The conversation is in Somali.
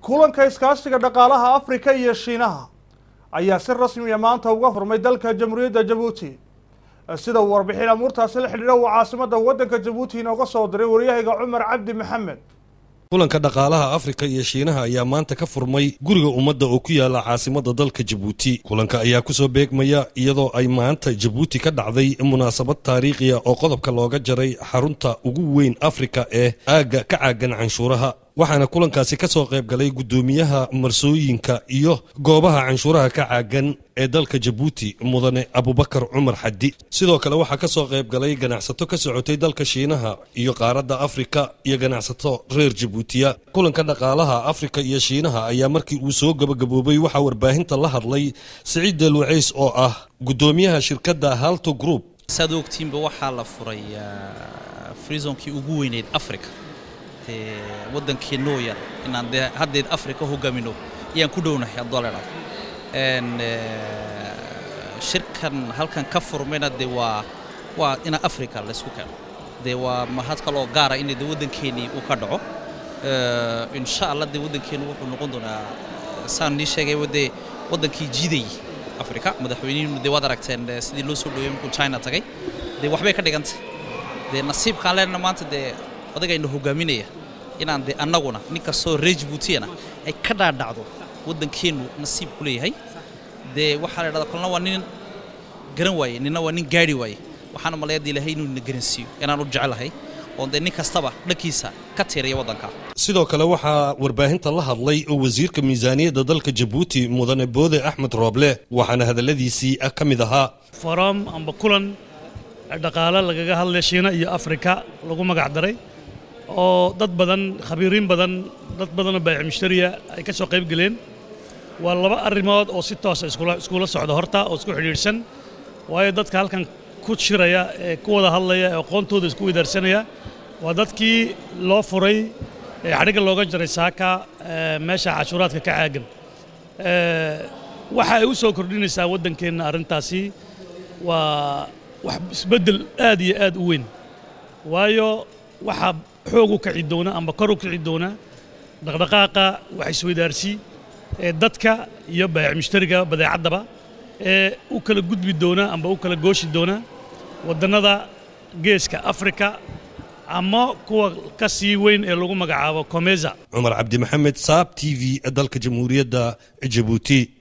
kulanka iskaashiga dhaqaalaha afrika iyo shiinaha ayaa si rasmiya maanta uga furmay dalka jamhuuriyadda jabuuti sida uu warbixin amuurtaasi la xidhiidha uu caasimadda waddanka jabuuti inooga soo diray waryahayga cumar cabdi maxamed kulanka dhaqaalaha afrika iyo shiinaha ayaa maanta ka furmay guriga ummadda oo ku yaala caasimadda dalka jabuuti kulanka ayaa kusoo beegmaya iyadoo ay maanta jabuuti ka dhacday munaasabad taariikhiya oo qodobka looga jaray xarunta ugu weyn afrika ee aagga ka caagan canshuuraha waxaana kulankaasi ka soo qayb galay guddoomiyaha marsooyinka iyo goobaha canshuuraha ka caagan ee dalka jabuuti mudane abubakar cumar xaddi sidoo kale waxaa ka soo qayb galay ganacsato ka socotay dalka shiinaha iyo qaaradda afrika iyo ganacsato reer jabuutiya kulanka dhaqaalaha afrika iyo shiinaha ayaa markii uu soo gabagaboobay waxaa warbaahinta la hadlay siciid delwaceys oo ah guddoomiyaha shirkadda halto group saad ogtiinba waxaa la furay frizonkii ugu weyneyd africa dee waddankii nooyan inaan dee haddeed africa hogaamino ayaan ku dhownahay haddoo la idhahdo shirkan halkan ka furmayna dee waa waa ina africa laysku keeno dee waa mahad kaloo gaara in dee waddankeennii uu ka dhaco insha allah dee waddankeennu wuxuu noqon doonaa saan nii sheegay dee waddankii jiidayay africa madaxweynihiinu dee waad aragteen sidii loo soo dhoweeyey markuu china tagay dee waxbay ka dhigantay dee nasiibkaan leenna maanta dee odagayna hogaaminaya inaan dee annaguna nin kastoo reer jabuutiyana ay ka dhaadhacdo waddankeennu nasiib ku leeyahay dee waxaa la dhahdaa kolna waa nin garan waaye nina waa nin gaari waaye waxaana maleeyada ilaahay inuu na garansiiyo inaan u jecelahay oon dee nin kastaba dhankiisa ka tiiraya waddanka sidoo kale waxaa warbaahinta la hadlay oo wasiirka miisaaniyadda dalka jabuuti mudane boode axmed rooble waxaana hadalladiisii ka mid ahaa forom amba kulan dhaqaale lagaga hadlay shiina iyo afrika lagu magac daray oo dad badan khabiiriin badan dad badanoo baayic mushtariya ay ka soo qayb geleen waa laba arrimood oo si toosa iskula socda horta oo isku xidhiidhsan waayo dadka halkan ku shiraya ee ku wada hadlaya ee aqoontooda isku wadaarsanaya waa dadkii loo furay ee xadhigga looga jaray saaka meesha cashuuraadka ka caagan waxa ay u soo kordhinaysaa waddankeenna arrintaasi waa wax isbeddel aad iyo aad u weyn waayo waxaa xoog u kici doona amba kor u kici doona dhaqdhaqaaqa wax isweydaarsi ee dadka iyo baayic mushtariga badeecaddaba ee u kala gudbi doona amba u kala gooshi doona waddannada geeska afrika ama kuwa ka sii weyn ee lagu magacaabo komeza cumar cabdi maxamed saab t v dalka jamhuuriyadda jabuuti